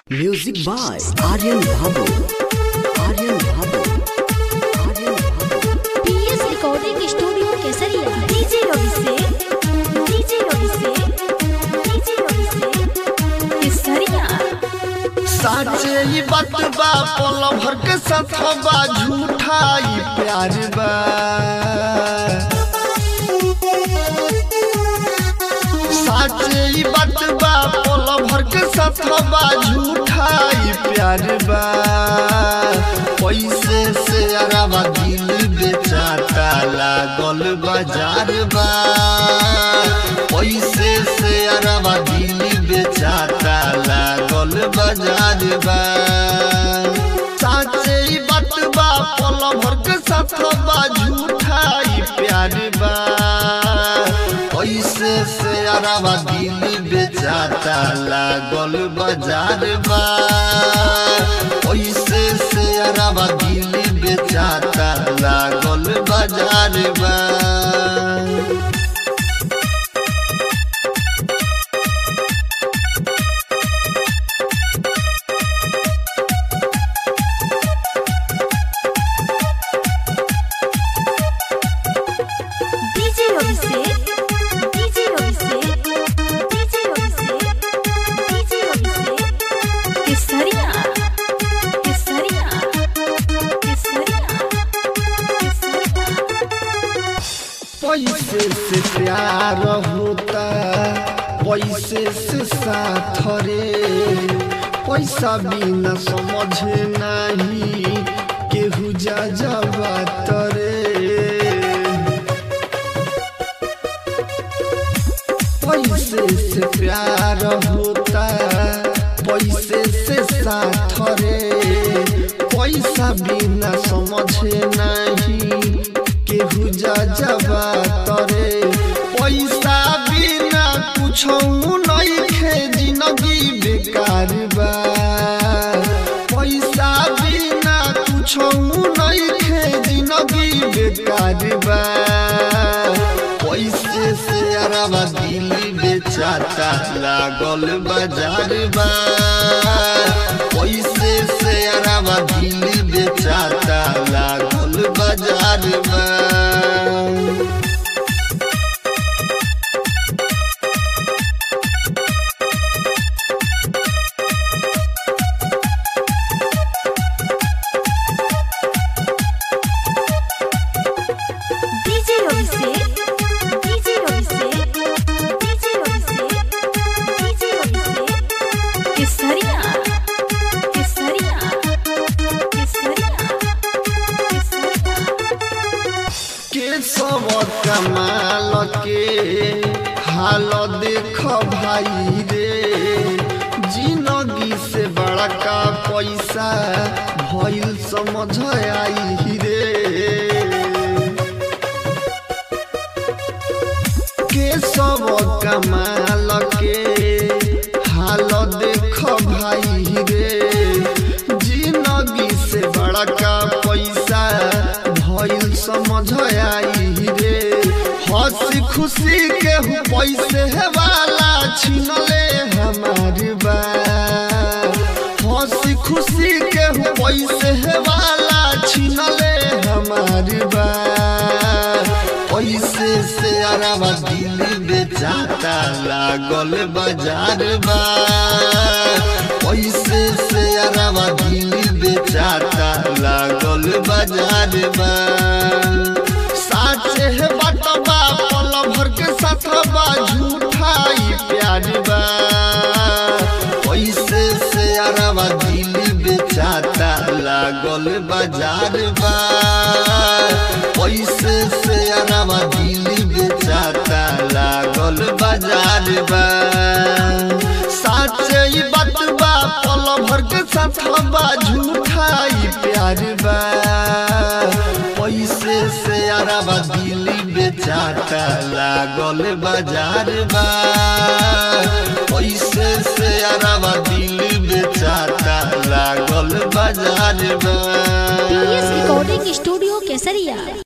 Music by Aryan Babu. Aryan Babu. Aryan Babu. PS recording studio Kesariya DJ Ravi से DJ Ravi से DJ Ravi से केसरिया साचे ई बात बा पल भर के सथवा झूठा ई प्यार बा साचे ई बात बा पल भर के सथवा झूठा ई प्यार बा पैसे से अरवा दिल बेचाता लागल बाजार बा पैसे से अरवा दिल बेचाता लागल बाजार बा साचे ई बात बा पल भर के सथवा झूठा ई प्यार बा पैसे से अरवा दिल बेचाता लागल बाजार बा पैसे से अरवा दिल बेचाता लागल बाजार बा डीजे रवि से डीजे रवि से डीजे रवि से डीजे रवि से केसरिया केसरिया केसरिया केसरिया पैसे से प्यार होता पैसे से साथ रे पैसा बिना समझे नहीं केहू जा जाबात रे पैसे से प्यार होता पैसे से साथ रे पैसा बिना समझे नहीं केहू जा जाबा तरे पैसा बिना कुछ नहीं खे जिंदगी बेकार बा पैसा बिना कुछ नहीं खे जिंदगी बेकार बा पैसे से अरवा दिल बेचाता लागल बाजार बा पैसे से अरवा दिल बेचाता लागल बाजार बा डीजे रवि से डीजे रवि से डीजे रवि से डीजे रवि से केसरिया केसरिया केसरिया केसरिया के सब कमाल के हाल देख भाई रे जिंदगी से बड़का पैसा भइल समझ आई रे के सब कमाल के हाल देख भाई रे जिंदगी से बड़का पैसा भइल समझ आई रे हंसी खुशी के हूँ पैसे वाला छीन ले हमार बा हंसी खुशी के हूँ पैसे वाला छीन ले हमार बा पैसे से अरवा दिल बेचाता लागल बाजार बा पैसे से अरवा दिल बेचाता लागल बाजार बा साचे है बटवा पल भर के सथवा झूठा ई प्यार बा पैसे से अरवा दिल बेचाता लागल बाजार बा पैसे से अरवा दिल बेचाता लागल बाजार बा साचे ई बात बा पल भर के सथवा झूठा ई प्यार बा पैसे से अरवा दिल बेचाता लागल बाजार बा पैसे से अरवा दिल बेचाता लागल बाजार बा पीएस रिकॉर्डिंग स्टूडियो केसरिया